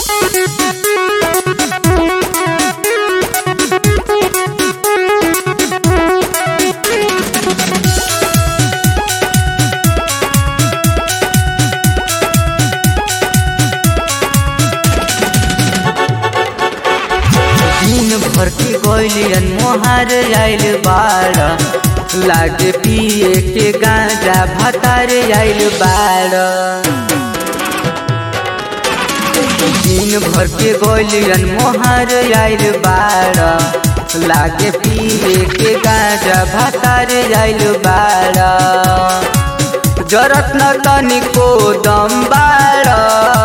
दिन भर के गोलियन मोहर आइल बाड़ लागे पिए के गांजा भतार आइल बाड़ दिन भर के गोलियन मोहर आइल बाड़ लागे पिए के गांजा भतार आइल बाड़ जरत न तनिको दम बाड़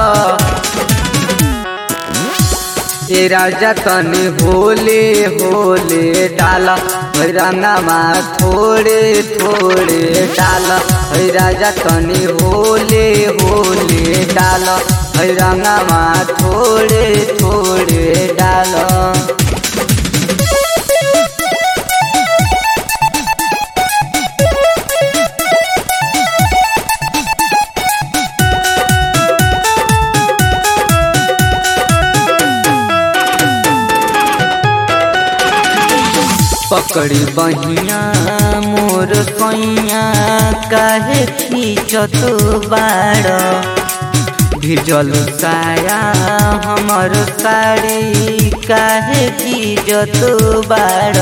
ए राजा तनी होले होले डाला है रंगामा थोड़े थोड़े डाला है राजा तनी होले होले डाला है रंगामा थोड़े थोड़े डाला पकड़ी बहिया मोर सैया काहे खींचत बाड़ भिजल साया हमर साड़ी काहे खींचत बाड़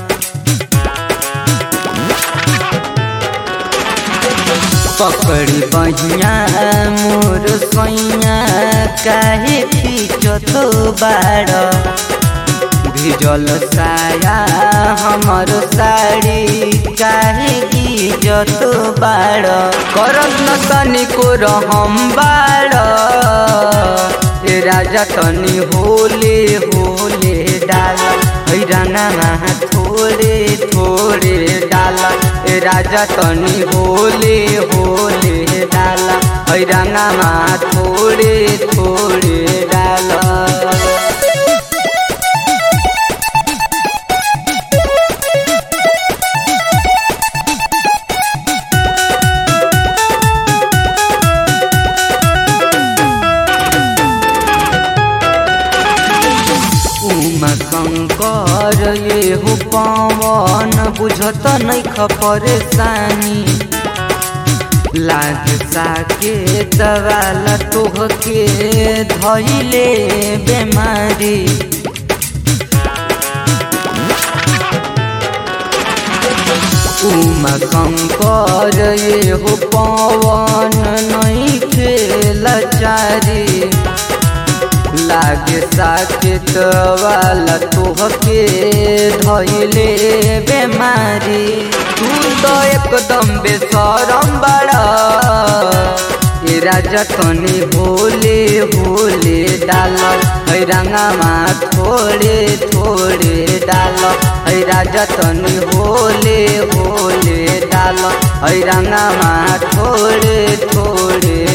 पकड़ी बहिया मोर सैया काहे खींचत बाड़ भिजल साया हमर साड़ी काहे इज्जत बाड़ करत न तनिको रहम बाड़ ए राजा तनी होले होले डाल है रंगामा थोड़े थोड़े डाल ए राजा तनी होले होले डाल है रंगामा थोड़े थोड़े डाल उमा शंकर ये हो पवन बुझत नहीं परेशानी लाग साके दवाला तोहके धैले बेमारी उमा शंकर ये हो पवन नहीं खेला चारी लागे साकेत वाला तोहके धैले बेमारी तू तो एकदम बेसरम बड़ा ए राजा तनी होले होले डाल है रंगामा थोड़े थोड़े डाल है राजा तनी होले होले डाल है रंगामा थोड़े थोड़े